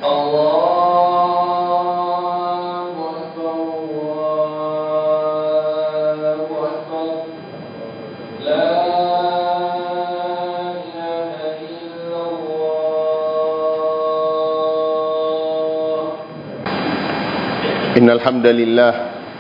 الله أكبر الله أكبر لا إله إلا الله إن الحمد لله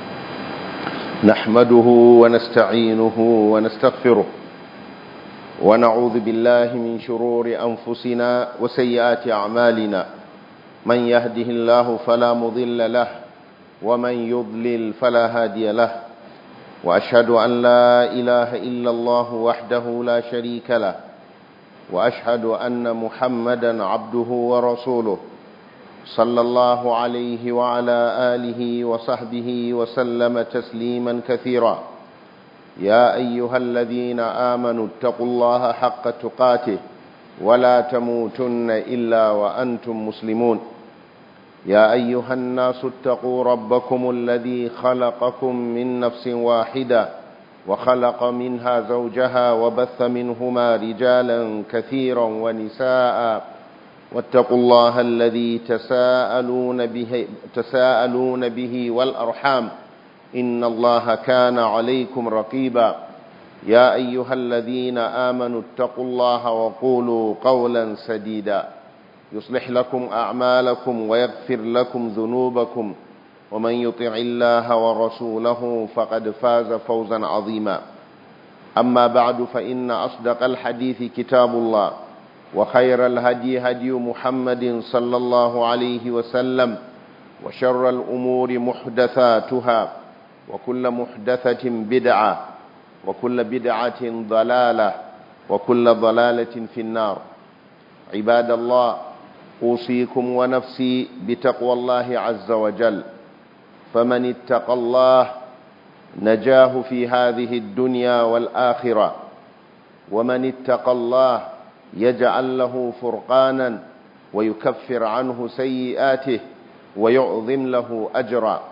نحمده ونستعينه ونستغفره ونعوذ بالله من شرور أنفسنا وسيئات أعمالنا من يهده الله فلا مضل له ومن يضلل فلا هادي له وأشهد أن لا إله إلا الله وحده لا شريك له وأشهد أن محمدا عبده ورسوله صلى الله عليه وعلى آله وصحبه وسلم تسليما كثيرا يا أيها الذين آمنوا اتقوا الله حق تقاته ولا تموتن إلا وأنتم مسلمون يا أيها الناس اتقوا ربكم الذي خلقكم من نفس واحدة وخلق منها زوجها وبث منهما رجالا كثيرا ونساء واتقوا الله الذي تساءلون به, تساءلون به والأرحام إن الله كان عليكم رقيبا يا أيها الذين آمنوا اتقوا الله وقولوا قولا سديدا يصلح لكم أعمالكم ويغفر لكم ذنوبكم ومن يطع الله ورسوله فقد فاز فوزا عظيما أما بعد فإن أصدق الحديث كتاب الله وخير الهدي هدي محمد صلى الله عليه وسلم وشر الأمور محدثاتها وكل محدثة بدعة وكل بدعة ضلالة وكل ضلالة في النار عباد الله أوصيكم ونفسي بتقوى الله عز وجل فمن اتقى الله نجاه في هذه الدنيا والآخرة ومن اتقى الله يجعل له فرقانا ويكفر عنه سيئاته ويعظم له أجرا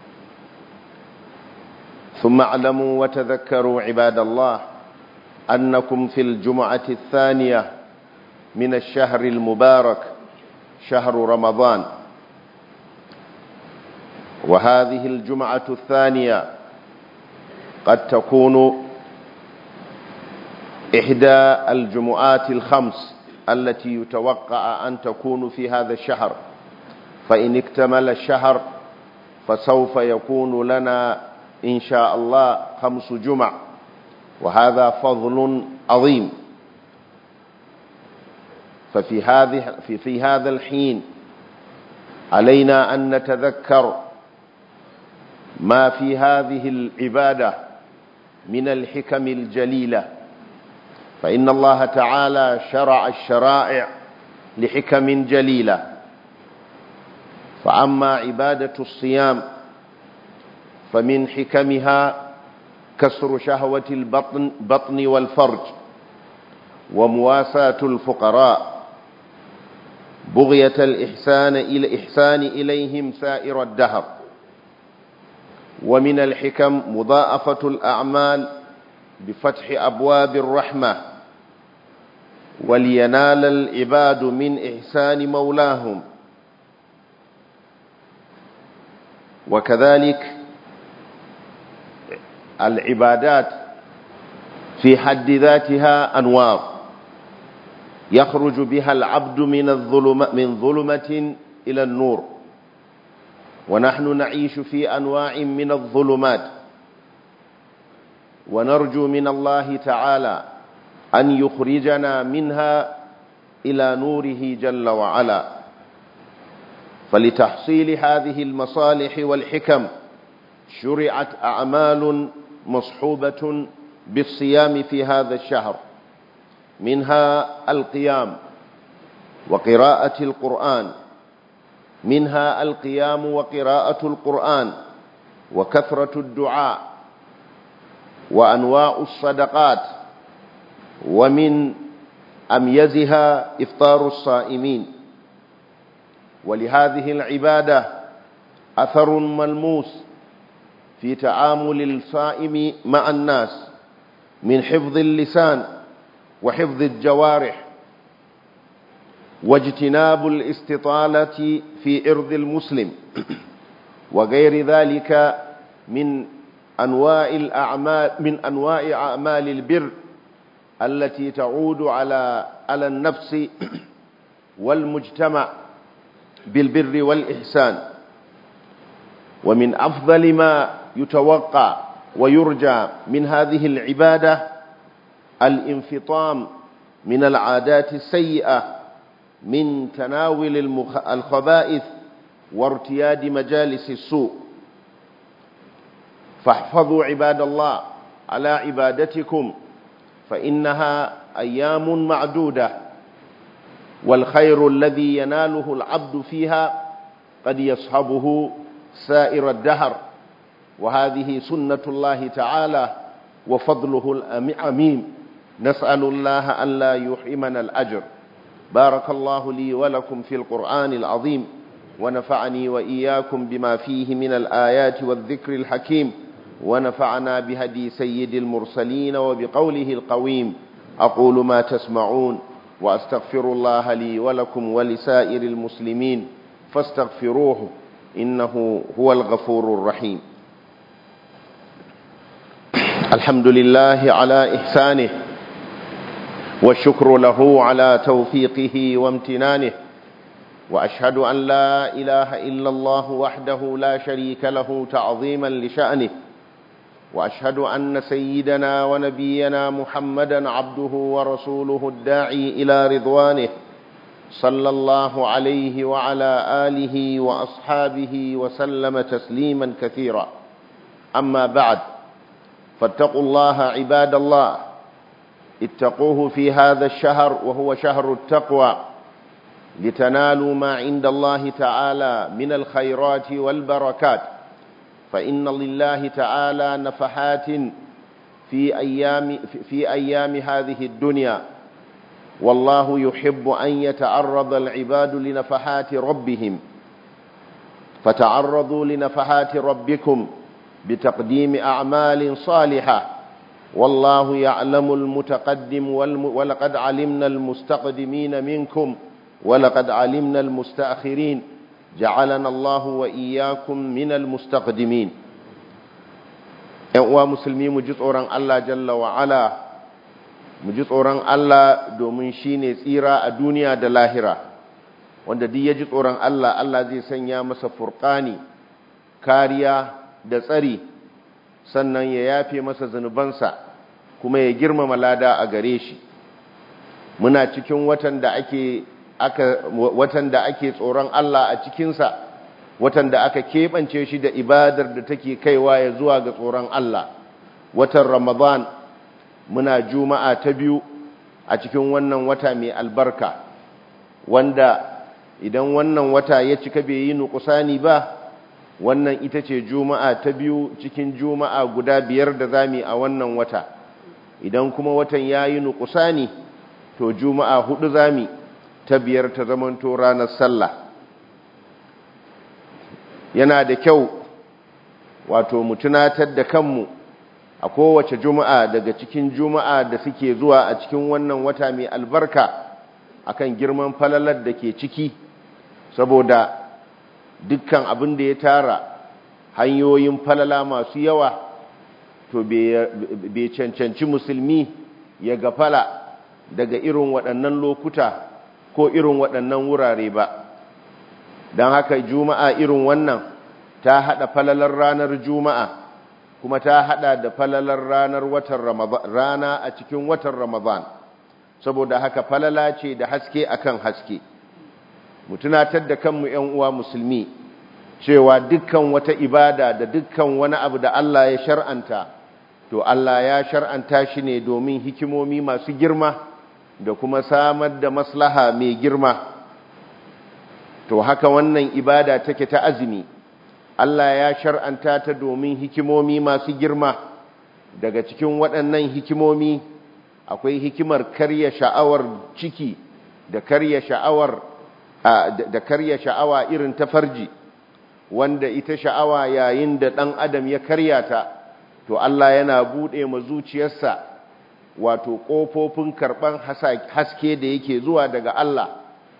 ثم اعلموا وتذكروا عباد الله أنكم في الجمعة الثانية من الشهر المبارك شهر رمضان وهذه الجمعة الثانية قد تكون إحدى الجمعات الخمس التي يتوقع أن تكون في هذا الشهر فإن اكتمل الشهر فسوف يكون لنا إن شاء الله خمس جمع وهذا فضل عظيم ففي هذه في, في هذا الحين علينا أن نتذكر ما في هذه العبادة من الحكم الجليلة فإن الله تعالى شرع الشرائع لحكم جليلة فأما عبادة الصيام فمن حكمها كسر شهوة البطن بطن والفرج ومواساة الفقراء بغية الإحسان إلى إحسان إليهم سائر الدهر ومن الحكم مضاءفة الأعمال بفتح أبواب الرحمة ولينال العباد من إحسان مولاهم وكذلك العبادات في حد ذاتها أنوار يخرج بها العبد من الظلم من ظلمة إلى النور ونحن نعيش في أنواع من الظلمات ونرجو من الله تعالى أن يخرجنا منها إلى نوره جل وعلا فلتحصيل هذه المصالح والحكم شرعت أعمال مصحوبة بالصيام في هذا الشهر منها القيام وقراءة القرآن منها القيام وقراءة القرآن وكثرة الدعاء وأنواع الصدقات ومن أميزها إفطار الصائمين ولهذه العبادة أثر ملموس في تعامل الصائم مع الناس من حفظ اللسان وحفظ الجوارح واجتناب الاستطالة في إرض المسلم وغير ذلك من أنواع الأعمال من أنواع أعمال البر التي تعود على على النفس والمجتمع بالبر والإحسان ومن أفضل ما يتوقع ويرجى من هذه العبادة الانفطام من العادات السيئة من تناول الخبائث وارتياد مجالس السوء فاحفظوا عباد الله على عبادتكم فإنها أيام معدودة والخير الذي يناله العبد فيها قد يصحبه سائر الدهر وهذه سنة الله تعالى وفضله الأميم نسأل الله أن لا يحرمنا الأجر بارك الله لي ولكم في القرآن العظيم ونفعني وإياكم بما فيه من الآيات والذكر الحكيم ونفعنا بهدي سيد المرسلين وبقوله القويم أقول ما تسمعون وأستغفر الله لي ولكم ولسائر المسلمين فاستغفروه إنه هو الغفور الرحيم الحمد لله على إحسانه والشكر له على توفيقه وامتنانه وأشهد أن لا إله إلا الله وحده لا شريك له تعظيما لشأنه وأشهد أن سيدنا ونبينا محمدا عبده ورسوله الداعي إلى رضوانه صلى الله عليه وعلى آله وأصحابه وسلم تسليما كثيرا أما بعد فاتقوا الله عباد الله اتقوه في هذا الشهر وهو شهر التقوى لتنالوا ما عند الله تعالى من الخيرات والبركات فإن لله تعالى نفحات في أيام, في أيام هذه الدنيا والله يحب أن يتعرض العباد لنفحات ربهم فتعرضوا لنفحات ربكم بتقديم أعمال صالحة والله يعلم المتقدم ولقد علمنا المستقدمين منكم ولقد علمنا المستأخرين جعلنا الله وإياكم من المستقدمين uwa musulmi mu ji tsoron Allah jalla wa ala mu ji tsoron Allah domin shine tsira a duniya da lahira wanda duk ya ji tsoron Allah Allah zai sanya masa furqani kariya da tsari sannan ya yafe masa zanubansa kuma ya girmama lada a gare shi muna cikin watan da ake aka watan da ake tsoron Allah a cikinsa watan da aka keɓance shi da ibadar da take kaiwa ya zuwa ga tsoron Allah watan Ramadan muna juma'a ta biyu a cikin wannan wata mai albarka wanda idan wannan wata ya cika bai yi nukusani ba wannan ita ce juma'a ta biyu cikin juma'a guda biyar da zami a wannan wata idan kuma watan ya yi nukusani to juma'a hudu zami ta biyar ta zamanto ranar sallah yana da kyau wato mu tunatar da kanmu a kowace juma'a daga cikin juma'a da suke zuwa a cikin wannan wata mai albarka akan girman falalar da ke ciki saboda dukkan abin da ya tara hanyoyin falala masu yawa to bai cancanci musulmi ya gafala daga irin waɗannan lokuta ko irin waɗannan wurare ba don haka juma'a irin wannan ta haɗa falalar ranar juma'a kuma ta haɗa da falalar ranar watan rana a cikin watan ramadan saboda haka falala ce da haske akan haske mu tunatar da kanmu ‘yan uwa musulmi cewa dukkan wata ibada da dukkan wani abu da Allah ya shar'anta to Allah ya shar'anta shi ne domin hikimomi masu girma da kuma samar da maslaha mai girma to haka wannan ibada take ta azumi Allah ya shar'anta ta domin hikimomi masu girma daga cikin waɗannan hikimomi akwai hikimar karya sha'awar ciki da karya sha'awar da karya sha'awa irin ta farji wanda ita sha'awa yayin da ɗan adam ya karya ta to Allah yana buɗe ma zuciyarsa wato ƙofofin karɓan haske da yake zuwa daga Allah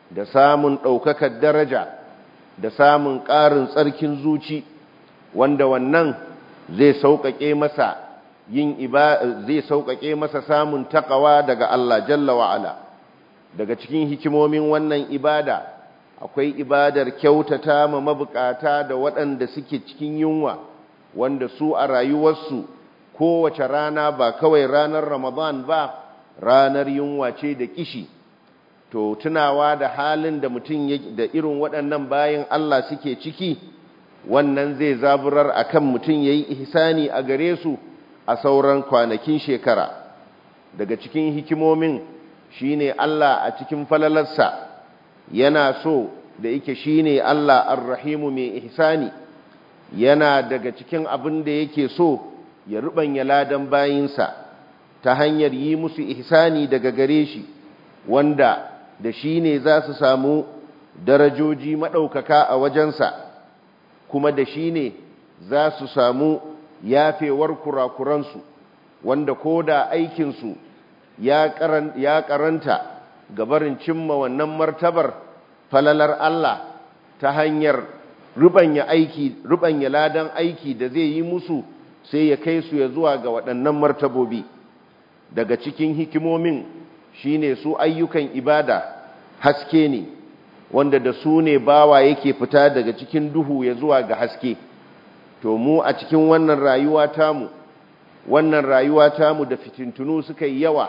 da samun ɗaukakar daraja da samun ƙarin tsarkin zuci wanda wannan zai sauƙaƙe masa yin zai sauƙaƙe masa samun takawa daga Allah jalla wa'ala daga cikin hikimomin wannan ibada akwai ibadar kyautata ma mabukata da waɗanda suke cikin yunwa wanda su a rayuwarsu kowace rana ba kawai ranar ramadan ba ranar yunwa ce da kishi to tunawa da halin da mutum da irin waɗannan bayan Allah suke ciki wannan zai zaburar akan mutum yayi ihsani a gare su a sauran kwanakin shekara daga cikin hikimomin shine Allah a cikin falalarsa yana so da yake shine Allah ar-rahimu mai ihsani yana daga cikin abin da yake so ya rubanya ladan bayinsa ta hanyar yi musu ihsani daga gare shi wanda da shi ne za su samu darajoji maɗaukaka a wajensa kuma da shi ne za su samu yafewar kurakuransu wanda ko da aikinsu ya karanta gabarin cimma wannan martabar falalar Allah ta hanyar rubanya aiki rubanya ladan aiki da zai yi musu sai ya kai su ya zuwa ga waɗannan martabobi daga cikin hikimomin shine su ayyukan ibada haske ne wanda da su ne bawa yake fita daga cikin duhu ya zuwa ga haske to mu a cikin wannan rayuwa tamu wannan rayuwa tamu da fitintunu suka yi yawa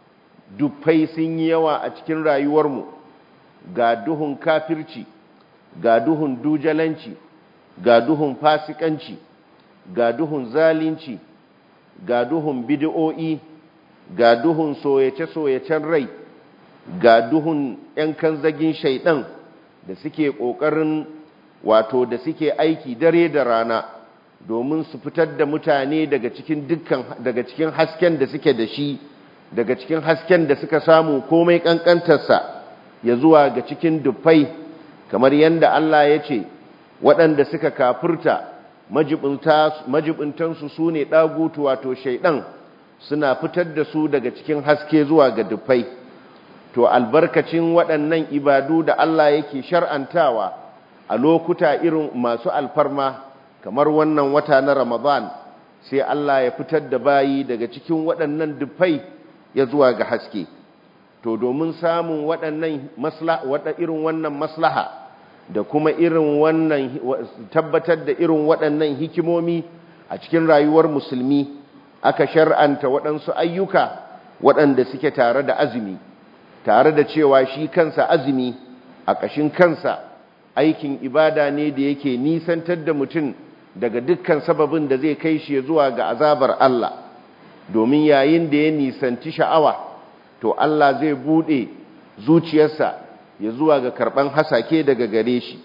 dufai sun yi yawa a cikin rayuwarmu ga duhun kafirci ga duhun dujalanci ga duhun fasikanci ga duhun zalunci ga duhun bid'o'i ga duhun soyace-soyacen rai ga duhun 'yan kanzagin shaidan da suke ƙoƙarin wato da suke aiki dare da rana domin su fitar da mutane daga cikin dukkan daga cikin hasken da suke da shi daga cikin hasken da suka samu komai kankantarsa ya zuwa ga cikin dufai kamar yadda Allah ya ce waɗanda suka kafurta majibintansu su ne ɗagutu wato shaiɗan suna fitar da su daga cikin haske zuwa ga dufai to albarkacin waɗannan ibadu da Allah yake shar'antawa a lokuta irin masu alfarma kamar wannan wata na Ramadan sai Allah ya fitar da bayi daga cikin waɗannan dufai ya zuwa ga haske to domin samun waɗannan maslaha wata irin wannan maslaha da kuma irin wannan tabbatar da irin waɗannan hikimomi a cikin rayuwar musulmi aka shar'anta waɗansu ayyuka waɗanda suke tare da azumi tare da cewa shi kansa azumi a ƙashin kansa aikin ibada ne da yake nisantar da mutum daga dukkan sababin da zai kai shi zuwa ga azabar Allah domin yayin da ya nisanci sha'awa to Allah zai bude zuciyarsa ya zuwa ga karban hasake daga gare shi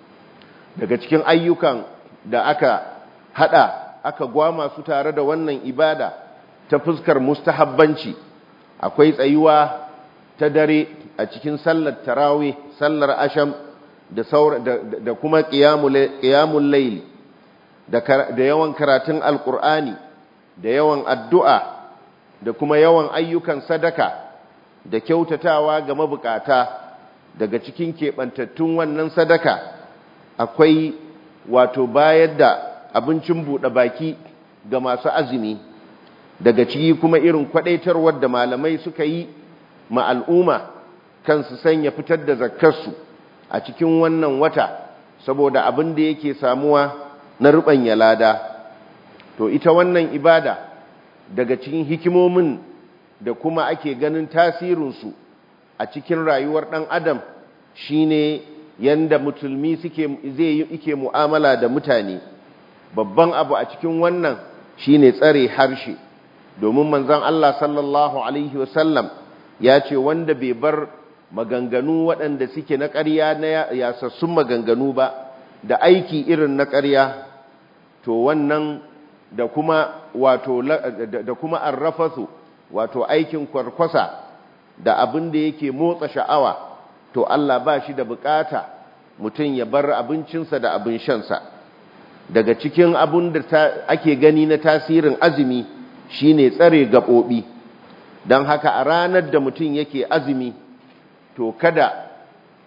daga cikin ayyukan da aka hada aka gwama su tare da wannan ibada ta fuskar mustahabbanci akwai tsayuwa ta dare a cikin sallar tarawih sallar asham da da kuma qiyamul layl da yawan karatun alqur'ani da yawan addu'a da kuma yawan ayyukan sadaka da kyautatawa ga mabukata daga cikin keɓantattun wannan sadaka akwai wato bayar da abincin buɗe baki ga masu azumi daga ciki kuma irin kwaɗaitarwar da malamai suka yi ma al'umma kan su sanya fitar da zakkarsu a cikin wannan wata saboda abin da yake samuwa na ruɓanya lada to ita wannan ibada daga cikin hikimomin da kuma ake ganin tasirinsu a cikin rayuwar ɗan adam shine yanda musulmi suke zai yi ike mu'amala da mutane babban abu a cikin wannan shine tsare harshe domin manzon Allah sallallahu alaihi wasallam ya ce wanda bai bar maganganu waɗanda suke na ƙarya na yasassun maganganu ba da aiki irin na ƙarya to wannan da kuma wato da kuma arrafasu wato aikin kwarkwasa da abin da yake motsa sha'awa to Allah ba shi da bukata mutum ya bar abincinsa da abin shansa daga cikin abin da ake gani na tasirin azumi shine tsare gaɓoɓi don haka a ranar da mutum yake azumi to kada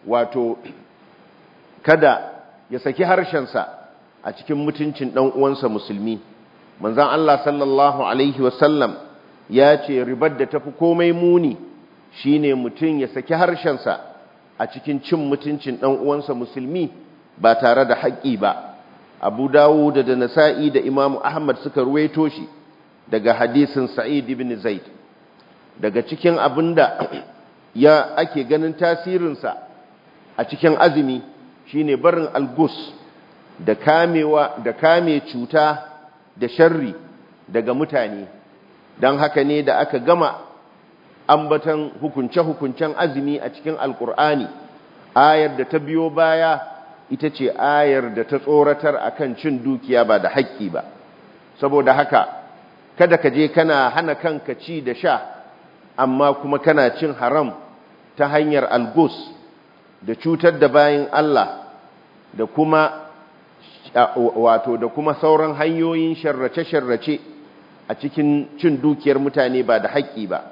wato kada ya saki harshensa a cikin mutuncin ɗan uwansa musulmi manzan Allah sallallahu alaihi wasallam ya ce ribar da tafi komai muni shine mutum ya saki harshensa a cikin cin mutuncin ɗan uwansa musulmi ba tare da haƙƙi ba abu dawud da nasa'i da imamu ahmad suka ruwaito shi daga hadisin sa'id ibn zaid daga cikin abinda ya ake ganin tasirinsa a cikin azumi shine barin algus da kamewa da kame cuta da sharri daga mutane don haka ne da aka gama ambatan hukunce-hukuncen azumi a cikin alkur'ani ayar da ta biyo baya ita ce ayar da ta tsoratar akan cin dukiya ba da haƙƙi ba saboda haka kada ka je kana hana kanka ci da sha amma kuma kana cin haram ta hanyar algus da cutar da bayan Allah da kuma wato da kuma sauran hanyoyin sharrace-sharrace a cikin cin dukiyar mutane ba da haƙƙi ba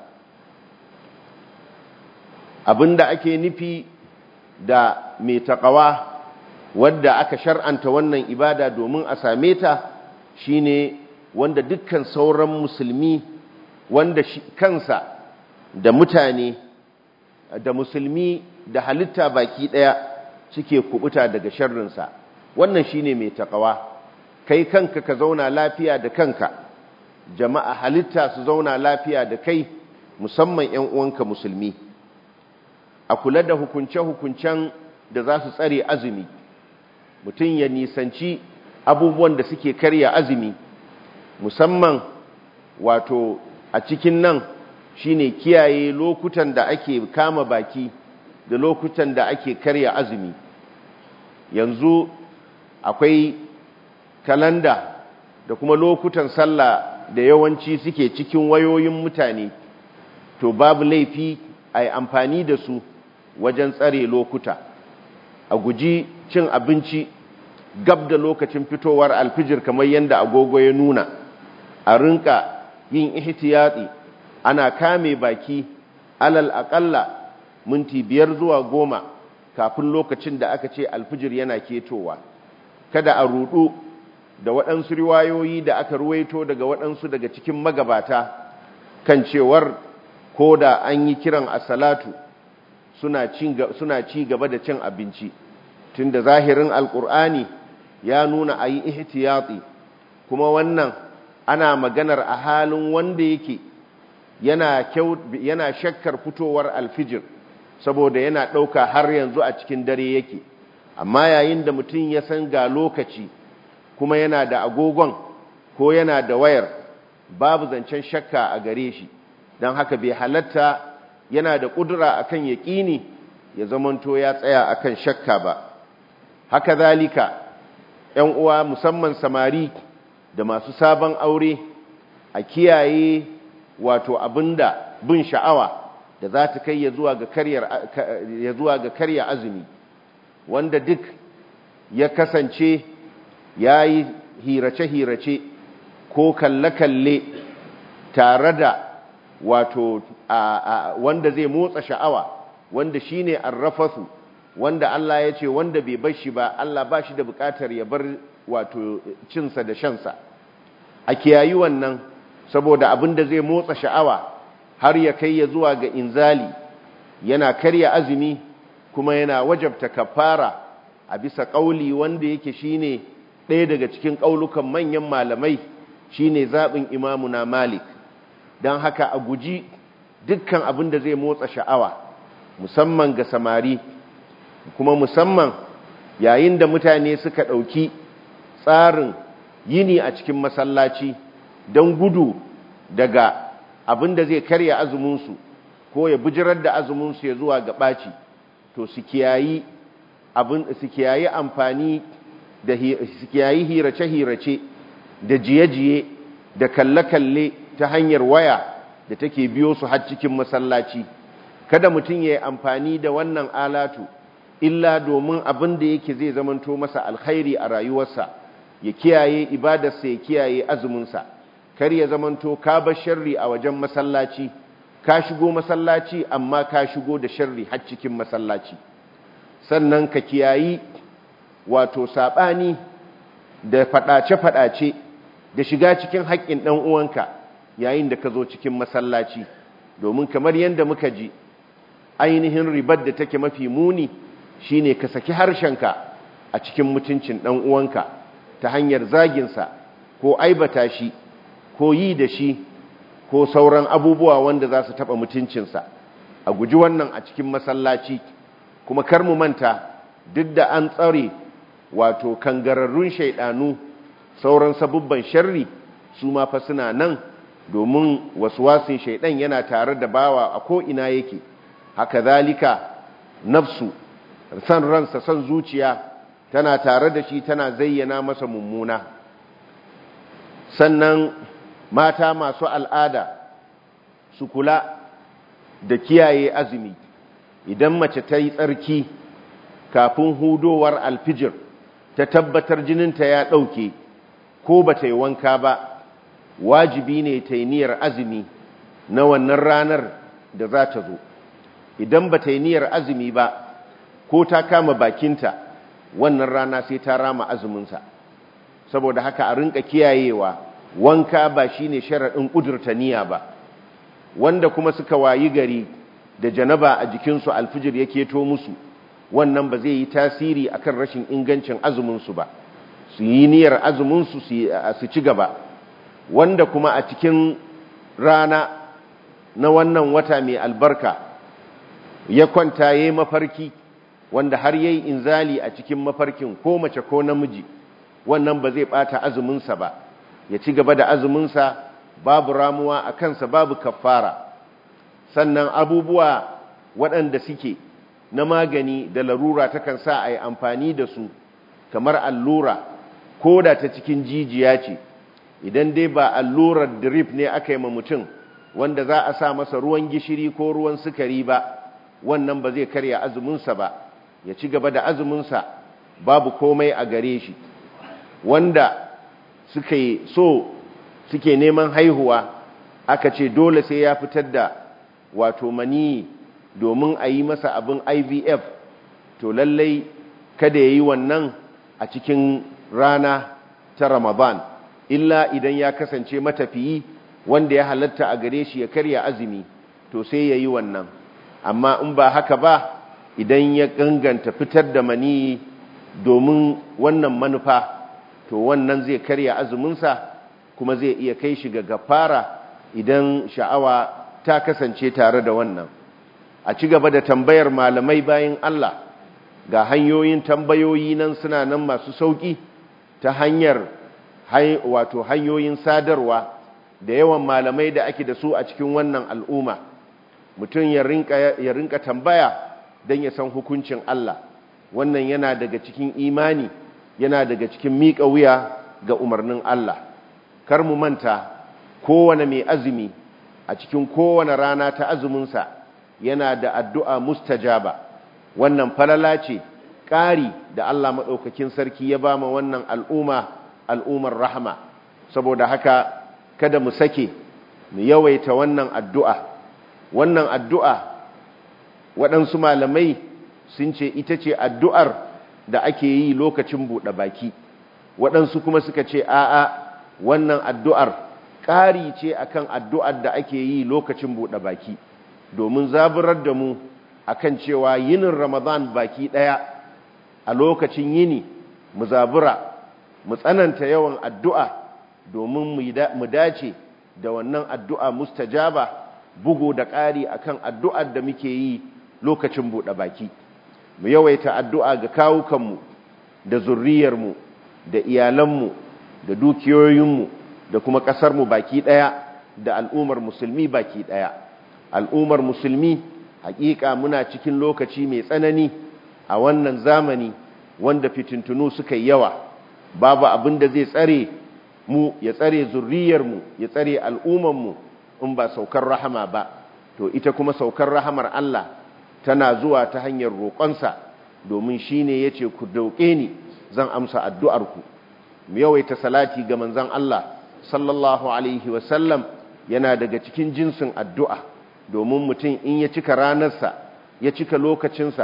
abinda ake nufi da mai taƙawa wadda aka shar'anta wannan ibada domin a same ta shine wanda dukkan sauran musulmi wanda kansa da mutane da musulmi da halitta baki ɗaya suke kubuta daga sharrinsa wannan shine mai takawa kai kanka ka zauna lafiya da kanka jama'a halitta su zauna lafiya da kai musamman ƴan uwanka musulmi a kula da hukunce-hukuncen da za su tsare azumi mutum ya nisanci abubuwan da suke karya azumi musamman wato a cikin nan shine kiyaye lokutan da ake kama baki da lokutan da ake karya azumi yanzu akwai kalanda da kuma lokutan sallah da yawanci suke cikin wayoyin mutane to babu laifi a yi amfani da su wajen tsare lokuta a guji cin abinci gab da lokacin fitowar alfijir kamar yadda agogo ya nuna a rinka yin ihtiyati ana kame baki alal aƙalla minti biyar zuwa goma kafin lokacin da aka ce alfijir yana ketowa kada a rudu da waɗansu riwayoyi da aka ruwaito daga waɗansu daga cikin magabata kan cewar ko da an yi kiran a salatu suna ci gaba da cin abinci tunda zahirin alkur'ani ya nuna a yi ihtiyati kuma wannan ana maganar a halin wanda yake yana shakkar fitowar alfijir saboda yana ɗauka har yanzu a cikin dare yake amma yayin da mutum ya san ga lokaci kuma yana da agogon ko yana da wayar babu zancen shakka a gare shi don haka bai halatta yana da ƙudura akan yaƙini ya zamanto ya tsaya akan shakka ba haka zalika ‘yan uwa musamman samari da masu sabon aure a kiyaye wato abinda bin sha'awa da za ta kai ya zuwa ga karya azumi wanda duk ya kasance ya yi hirace-hirace ko kalle-kalle tare da wato wanda zai motsa sha'awa wanda shine arrafasu wanda Allah ya ce wanda bai bar shi ba Allah ba shi da bukatar ya bar wato cinsa da shansa a kiyayi wannan saboda abin da zai motsa sha'awa har ya kai ya zuwa ga inzali yana karya azumi kuma yana wajabta kafara a bisa ƙauli wanda yake shine ɗaya daga cikin ƙaulukan manyan malamai shine zaɓin imamuna malik don haka a guji dukkan abin da zai motsa sha'awa musamman ga samari kuma musamman yayin da mutane suka ɗauki tsarin yini a cikin masallaci don gudu daga abin da zai karya azuminsu ko ya bijirar da azuminsu ya zuwa ga ɓaci to su kiyayi amfani da su kiyayi hirace-hirace da jiye-jiye da kalle-kalle ta hanyar waya da take biyo su har cikin masallaci kada mutum ya yi amfani da wannan alatu illa domin abin da yake zai zamanto masa alkhairi a rayuwarsa ya kiyaye ibadarsa ya kiyaye azuminsa kar ya zamanto ka bar sharri a wajen masallaci ka shigo masallaci amma ka shigo da sharri har cikin masallaci sannan ka kiyayi wato saɓani da faɗace-faɗace da shiga cikin haƙƙin ɗan uwanka yayin da ka zo cikin masallaci domin kamar yadda muka ji ainihin ribar da take mafi muni shine ka saki harshenka a cikin mutuncin ɗan uwanka ta hanyar zaginsa ko aibata shi ko yi da shi ko sauran abubuwa wanda za su taɓa mutuncinsa a guji wannan a cikin masallaci kuma kar mu manta duk da an tsare wato kangararrun shaidanu sauran sabubban sharri su ma fa suna nan domin waswasin shaidan yana tare da bawa a ko ina yake haka zalika nafsu san ransa san zuciya tana tare da shi tana zayyana masa mummuna sannan mata masu al'ada su kula da kiyaye azumi idan mace ta yi tsarki kafin hudowar alfijir ta tabbatar jininta ya ɗauke ko ba ta yi wanka ba wajibi ne ta yi niyyar azumi na wannan ranar da za ta zo idan ba ta yi niyyar azumi ba ko ta kama bakinta wannan rana sai ta rama azuminsa saboda haka a rinka kiyayewa wanka ba shine sharaɗin ƙudurta niyya ba wanda kuma suka wayi gari da janaba a jikinsu alfijir ya keto musu wannan ba zai yi tasiri akan rashin ingancin azuminsu ba su yi niyyar azuminsu su ci gaba wanda kuma a cikin rana na wannan wata mai albarka ya kwanta ya yi mafarki wanda har ya yi inzali a cikin mafarkin ko mace ko namiji wannan ba zai bata azuminsa ba ya ci gaba da azuminsa babu ramuwa a kansa babu kafara sannan abubuwa waɗanda suke na magani da larura takan sa a yi amfani da su kamar allura ko da ta cikin jijiya ce idan dai ba allurar drip ne aka yi ma mutum wanda za a sa masa ruwan gishiri ko ruwan sukari ba wannan ba zai karya azuminsa ba ya ci gaba da azuminsa babu komai a gare shi wanda suka yi so suke neman haihuwa aka ce dole sai ya fitar da wato mani domin a yi masa abin ivf to lallai kada ya yi wannan a cikin rana ta ramadan illa idan ya kasance matafiyi wanda ya halatta a gare shi ya karya azumi to sai ya yi wannan amma in ba haka ba idan ya ganganta fitar da mani domin wannan manufa to wannan zai karya azuminsa kuma zai iya kai shi ga gafara idan sha'awa ta kasance tare da wannan a ci gaba da tambayar malamai bayan Allah ga hanyoyin tambayoyi nan suna nan masu sauki ta hanyar wato hanyoyin sadarwa da yawan malamai da ake da su a cikin wannan al'umma mutum ya rinka tambaya don ya san hukuncin Allah wannan yana daga cikin imani yana daga cikin miƙa wuya ga umarnin Allah kar mu manta kowane mai azumi a cikin kowane rana ta azuminsa yana da addu'a mustajaba wannan falala ce ƙari da Allah maɗaukakin sarki ya ba ma wannan al'umma al'ummar rahama saboda haka kada mu sake mu yawaita wannan addu'a wannan addu'a waɗansu malamai sun ce ita ce addu'ar da ake yi lokacin buɗe baki waɗansu kuma suka ce a'a wannan addu'ar ƙari ce akan addu'ar da ake yi lokacin buɗe baki domin zaburar da mu akan cewa yinin ramadan baki ɗaya a lokacin yini mu zabura mu tsananta yawan addu'a domin mu dace da wannan addu'a mustajaba bugu da ƙari akan addu'ar da muke yi lokacin buɗe baki mu yawaita addu'a ga kawukanmu da zurriyarmu da iyalanmu da dukiyoyinmu da kuma ƙasarmu baki ɗaya da al'ummar musulmi baki ɗaya al'ummar musulmi hakika muna cikin lokaci mai tsanani a wannan zamani wanda fitintunu suka yi yawa babu abin da zai tsare mu ya tsare zurriyarmu ya tsare al'ummarmu in ba saukar rahama ba to ita kuma saukar rahamar Allah tana zuwa ta hanyar roƙonsa domin shi ne ya ce ku dauke ni zan amsa addu'arku mu yawaita salati ga manzan Allah sallallahu alaihi wasallam yana daga cikin jinsin addu'a domin mutum in ya cika ranarsa ya cika lokacinsa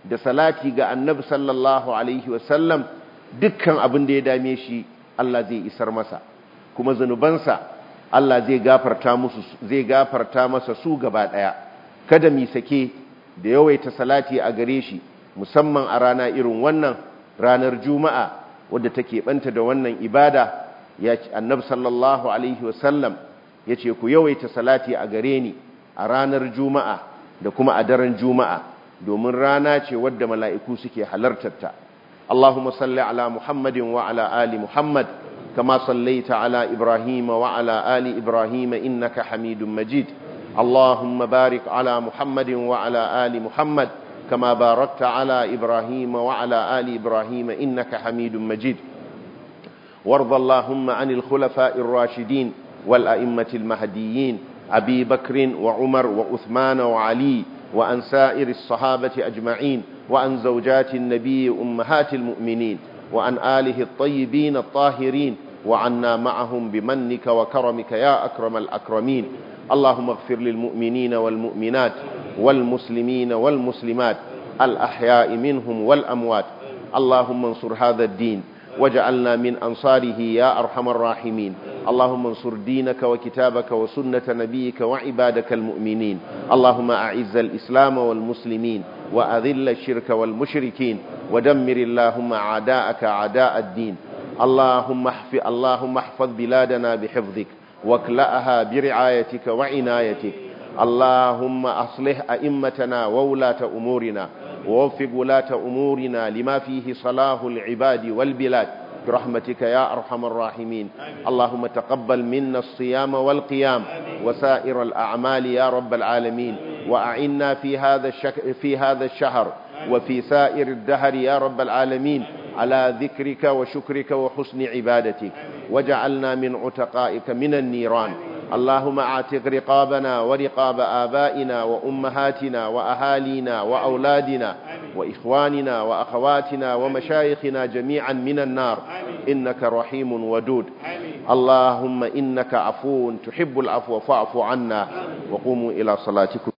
da salati ga annabi sallallahu alaihi wasallam dukkan abin da ya dame shi Allah zai isar masa kuma zunubansa Allah zai gafarta musu zai gafarta masa su gaba daya kada mi sake da yawaita salati a gare shi musamman a rana irin wannan ranar juma'a wadda take banta da wannan ibada ya ce annabi sallallahu alaihi wasallam ya ce ku yawaita salati a gare ni a ranar juma'a da kuma a daren juma'a domin rana ce wadda mala'iku suke halartarta Allahumma salli ala Muhammadin wa ala ali Muhammad kama sallaita ala Ibrahim wa ala ali Ibrahim innaka Hamidum Majid Allahumma barik ala Muhammadin wa ala ali Muhammad kama barakta ala Ibrahim wa ala ali Ibrahim innaka Hamidum Majid وارض اللهم عن الخلفاء الراشدين والأئمة المهديين أبي بكر وعمر وعثمان وعلي وعن سائر الصحابة أجمعين وعن زوجات النبي أمهات المؤمنين وعن آله الطيبين الطاهرين وعنا معهم بمنك وكرمك يا أكرم الأكرمين اللهم اغفر للمؤمنين والمؤمنات والمسلمين والمسلمات الأحياء منهم والأموات اللهم انصر هذا الدين واجعلنا من أنصاره يا أرحم الراحمين اللهم انصر دينك وكتابك وسنة نبيك وعبادك المؤمنين اللهم أعز الإسلام والمسلمين وأذل الشرك والمشركين ودمر اللهم أعداءك أعداء الدين اللهم احفظ اللهم احفظ بلادنا بحفظك واكلأها برعايتك وعنايتك اللهم أصلح أئمتنا وولاة أمورنا ووفق ولاة أمورنا لما فيه صلاح العباد والبلاد برحمتك يا أرحم الراحمين اللهم تقبل منا الصيام والقيام وسائر الأعمال يا رب العالمين وأعنا في هذا الشك في هذا الشهر وفي سائر الدهر يا رب العالمين على ذكرك وشكرك وحسن عبادتك وجعلنا من عتقائك من النيران اللهم اعتق رقابنا ورقاب آبائنا وأمهاتنا وأهالينا وأولادنا وإخواننا وأخواتنا ومشايخنا جميعا من النار إنك رحيم ودود اللهم إنك عفو تحب العفو فاعف عنا وقوموا إلى صلاتكم